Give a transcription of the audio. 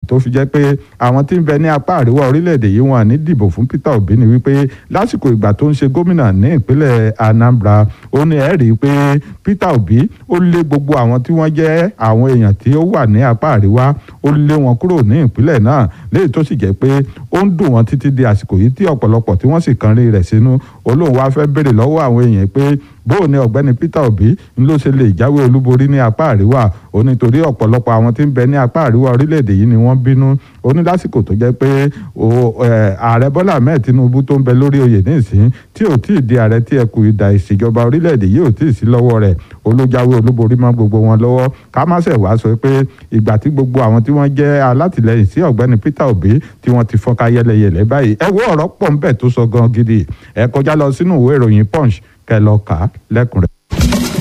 tó fi jẹ́ pé àwọn tí ń bẹ ní apá àríwá orílẹ̀-èdè yìí wọn ní dìbò fún Peter Obi ni wípé lásìkò ìgbà tó ń ṣe gómìnà ní ìpínlẹ̀ Anambra ó ní ẹ̀ rí i pé Peter Obi ó lé gbogbo àwọn tí wọ́n jẹ́ àwọn èèyàn tí ó wà ní apá àríwá ó lé wọn kúrò ní ìpínlẹ̀ náà léyìí tó sì jẹ́ pé ó ń dùn wọ́n títí di àsìkò yìí tí ọ̀pọ̀lọpọ̀ tí wọ́n sì kan rí rẹ̀ sínú olóhùn wá fẹ́ béèrè lọ́wọ́ àwọn èèyàn pé bóò ni ọ̀gbẹ́ni Peter Obi ń ló ṣe lè jáwé olúborí ní apá àríwá ó ní torí ọ̀pọ̀lọpọ̀ àwọn tí ń bẹ ní apá àríwá orílẹ̀-èdè yìí ni wọ́n bínú ó ní lásìkò tó jẹ́ pé ààrẹ Bọ́lá Ahmed Tinubu tó ń bẹ lórí oyè nísìn tí ò tí ì di ààrẹ tí ẹkù ìdà ìṣèjọba orílẹ̀-èdè yìí ò tí ì sí lọ́wọ́ rẹ̀ olójáwé olúborí mọ́ gbogbo wọn lọ́wọ́ ká má ṣe wá sọ pé ìgbà tí gbogbo àwọn tí wọ́n jẹ́ alátìlẹyìn sí ọ̀gbẹ́ni Peter Obi tí wọ́n ti fọ́nká yẹlẹyẹlẹ báyìí ẹ wo ọ̀rọ̀ pọ̀ ń bẹ tó sọ gan gidi ẹ kọjá lọ sínú ìwé ìròyìn Punch kẹ lọ kà á lẹ́kùnrẹ́rẹ́.